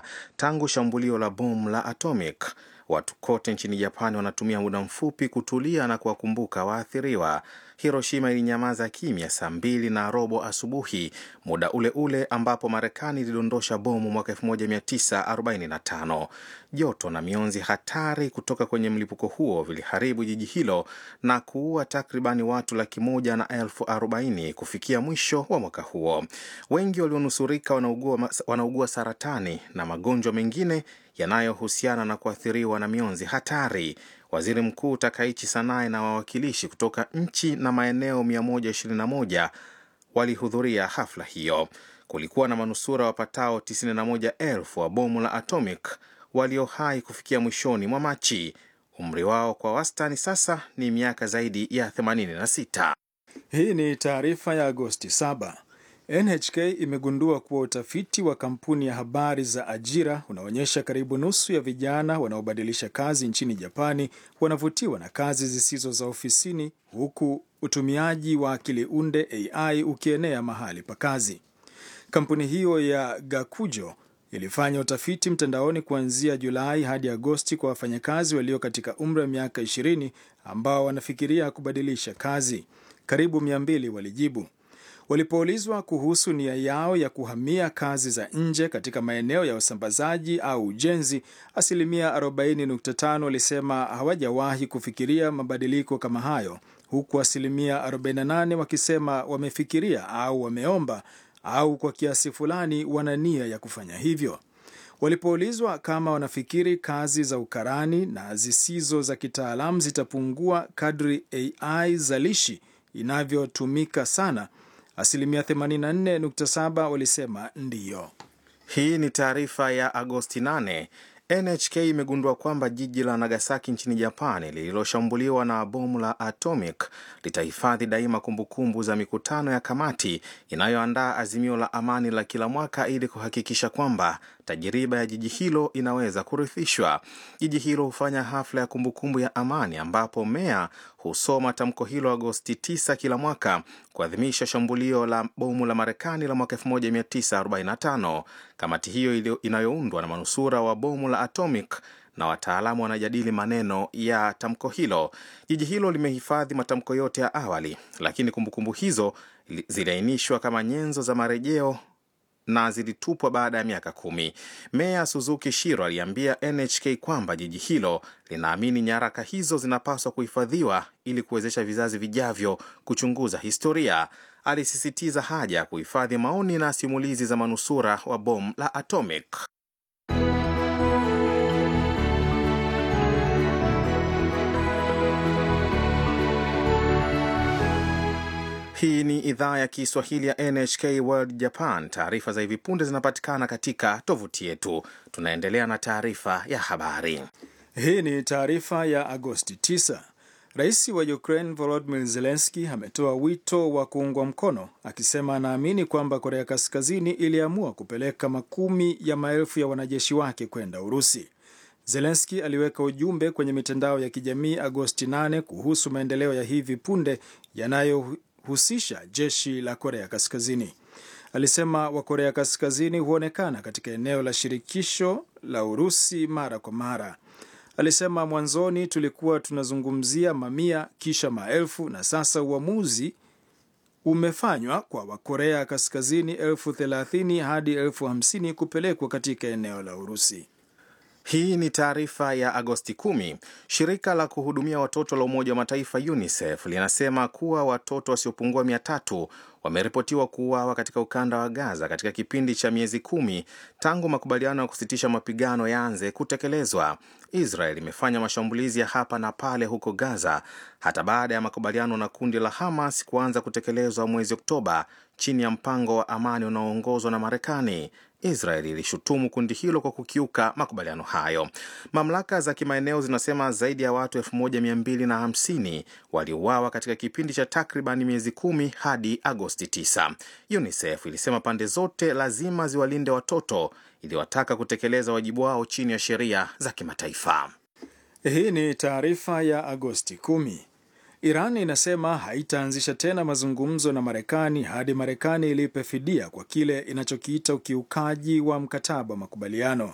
moja tangu shambulio la bomu la atomic. Watu kote nchini Japani wanatumia muda mfupi kutulia na kuwakumbuka waathiriwa. Hiroshima ilinyamaza kimya saa mbili na robo asubuhi, muda ule ule ambapo Marekani ilidondosha bomu mwaka 1945. Joto na mionzi hatari kutoka kwenye mlipuko huo viliharibu jiji hilo na kuua takribani watu laki moja na elfu arobaini kufikia mwisho wa mwaka huo. Wengi walionusurika wanaugua, wanaugua saratani na magonjwa mengine yanayohusiana na kuathiriwa na mionzi hatari. Waziri Mkuu Takaichi Sanae na wawakilishi kutoka nchi na maeneo 121 walihudhuria hafla hiyo. Kulikuwa na manusura wapatao 91,000 wa bomu la atomic walio hai kufikia mwishoni mwa Machi. Umri wao kwa wastani sasa ni miaka zaidi ya 86. Hii ni taarifa ya Agosti 7. NHK imegundua kuwa utafiti wa kampuni ya habari za ajira unaonyesha karibu nusu ya vijana wanaobadilisha kazi nchini Japani wanavutiwa na kazi zisizo za ofisini, huku utumiaji wa akili unde AI ukienea mahali pa kazi. Kampuni hiyo ya Gakujo ilifanya utafiti mtandaoni kuanzia Julai hadi Agosti kwa wafanyakazi walio katika umri wa miaka 20 ambao wanafikiria kubadilisha kazi. Karibu 200 walijibu. Walipoulizwa kuhusu nia yao ya kuhamia kazi za nje katika maeneo ya usambazaji au ujenzi, asilimia 40.5 walisema hawajawahi kufikiria mabadiliko kama hayo, huku asilimia 48 wakisema wamefikiria au wameomba au kwa kiasi fulani wana nia ya kufanya hivyo. Walipoulizwa kama wanafikiri kazi za ukarani na zisizo za kitaalamu zitapungua kadri AI zalishi inavyotumika sana, asilimia 84.7 walisema ndiyo. Hii ni taarifa ya Agosti 8. NHK imegundua kwamba jiji la Nagasaki nchini Japani lililoshambuliwa na bomu la atomic litahifadhi daima kumbukumbu za mikutano ya kamati inayoandaa azimio la amani la kila mwaka ili kuhakikisha kwamba tajiriba ya jiji hilo inaweza kurithishwa. Jiji hilo hufanya hafla ya kumbukumbu ya amani ambapo meya husoma tamko hilo Agosti 9 kila mwaka kuadhimisha shambulio la bomu la Marekani la mwaka 1945. Kamati hiyo inayoundwa na manusura wa bomu la atomic na wataalamu wanajadili maneno ya tamko hilo. Jiji hilo limehifadhi matamko yote ya awali, lakini kumbukumbu hizo ziliainishwa kama nyenzo za marejeo na zilitupwa baada ya miaka kumi. Meya Suzuki Shiro aliambia NHK kwamba jiji hilo linaamini nyaraka hizo zinapaswa kuhifadhiwa ili kuwezesha vizazi vijavyo kuchunguza historia. Alisisitiza haja ya kuhifadhi maoni na simulizi za manusura wa bomu la atomic. Hii ni idhaa ya Kiswahili ya NHK World Japan. Taarifa za hivi punde zinapatikana katika tovuti yetu. Tunaendelea na taarifa ya habari. Hii ni taarifa ya Agosti 9. Rais wa Ukraine Volodymyr Zelensky ametoa wito wa kuungwa mkono, akisema anaamini kwamba Korea Kaskazini iliamua kupeleka makumi ya maelfu ya wanajeshi wake kwenda Urusi. Zelensky aliweka ujumbe kwenye mitandao ya kijamii Agosti 8 kuhusu maendeleo ya hivi punde yanayo husisha jeshi la Korea Kaskazini. Alisema Wakorea Kaskazini huonekana katika eneo la shirikisho la Urusi mara kwa mara. Alisema mwanzoni tulikuwa tunazungumzia mamia, kisha maelfu, na sasa uamuzi umefanywa kwa Wakorea Kaskazini elfu thelathini hadi elfu hamsini kupelekwa katika eneo la Urusi. Hii ni taarifa ya Agosti 10. Shirika la kuhudumia watoto la Umoja wa Mataifa UNICEF linasema kuwa watoto wasiopungua mia tatu wameripotiwa kuuawa katika ukanda wa Gaza katika kipindi cha miezi kumi tangu makubaliano ya kusitisha mapigano yaanze kutekelezwa. Israel imefanya mashambulizi ya hapa na pale huko Gaza hata baada ya makubaliano na kundi la Hamas kuanza kutekelezwa mwezi Oktoba chini ya mpango wa amani unaoongozwa na Marekani. Israel ilishutumu kundi hilo kwa kukiuka makubaliano hayo. Mamlaka za kimaeneo zinasema zaidi ya watu 1250 waliuawa katika kipindi cha takriban miezi kumi hadi Agosti 9. UNICEF ilisema pande zote lazima ziwalinde watoto, iliwataka kutekeleza wajibu wao chini ya sheria za kimataifa. Hii ni taarifa ya Agosti 10. Iran inasema haitaanzisha tena mazungumzo na Marekani hadi Marekani ilipe fidia kwa kile inachokiita ukiukaji wa mkataba wa makubaliano.